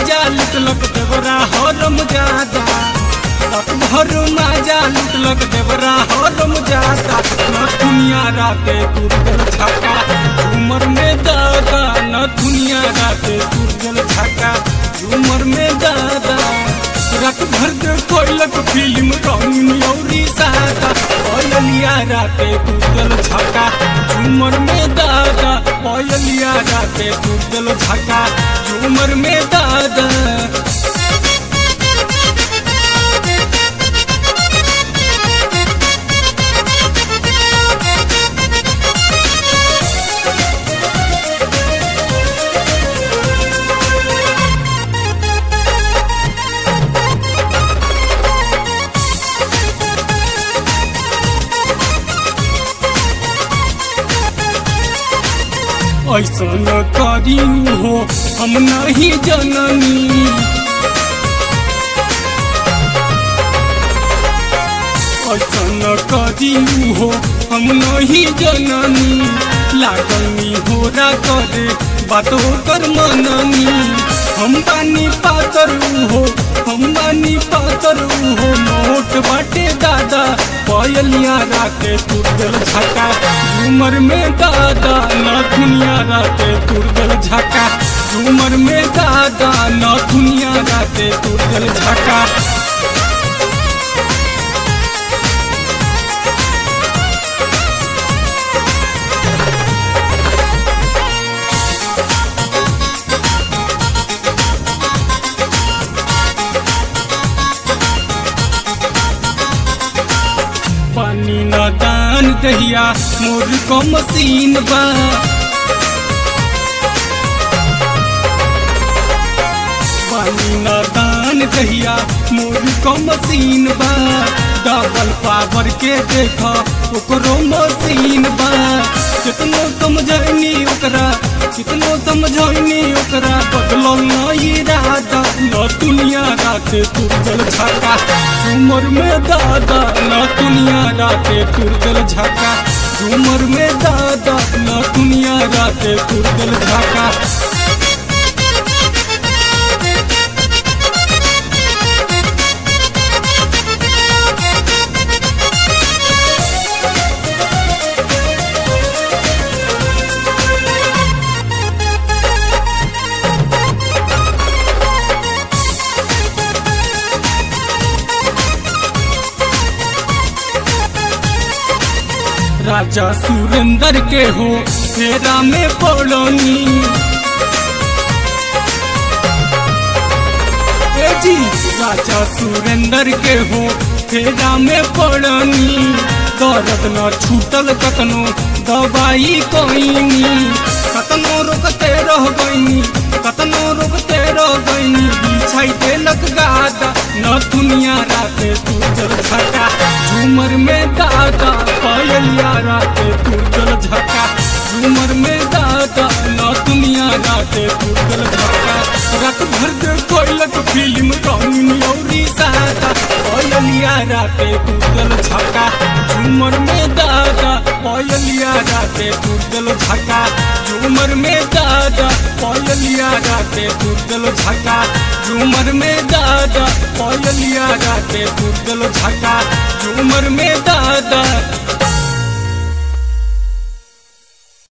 माजा लुटलक देवरा हरम जादा रात भर माजा लुटलक देवरा हरम जादा न दुनिया राते दुर्गल छाका झूमर में दादा न दुनिया राते दुर्गल छाका झूमर में दादा रात भर के कोयलक फिल्म रंगनी औरी सादा कोयलिया राते दुर्गल छाका झूमर में दादा कोयलिया राते दुर्गल छाका झूमर में दादा ऐसन करी हो हम नहीं जननी ऐसन करी हो हम नहीं जननी लागनी हो रा करे बात कर मननी हम बानी पातर हो हम बानी पातर हो मोट बाटे दादा पयलिया राते तुरगल झका झूमर में दादा न दुनिया राते तुरगल झका झूमर में दादा न दुनिया राते तुरगल झका पानी न दान दहिया मोर को मसीन बा पानी न दान दहिया मोर को मसीन बा डबल पावर के देख ओकरो मसीन बा कितनो समझनी ओकरा कितनो समझनी ओकरा बदलो नहीं इरादा न दुनिया राते तुरगल छका झूमर में दादा न दुनिया राते तुरगल झका झूमर में दादा न दुनिया राते तुरगल झका राजा सुरेंद्र के हो फेरा में पड़नी ए जी राजा सुरेंद्र के हो फेरा में पड़नी दर्द न छूटल कतनो दवाई कोईनी कतनो रोकते रह गईनी कतनो रोकते रह गईनी बिछाई देलक गादा न दुनिया राते तू जल झका झूमर में दादा पायलिया राते तू जल झका झूमर में दादा न दुनिया राते तू जल झका रात भर के कोयलक फिल्म रंगनी औरी सादा पायलिया राते तू जल झका झूमर में दादा पायलिया राते तू जल झका झूमर में दादा पायलिया राते तू जल झका झूमर में दादा पायलिया राते तू जल झका झूमर में दादा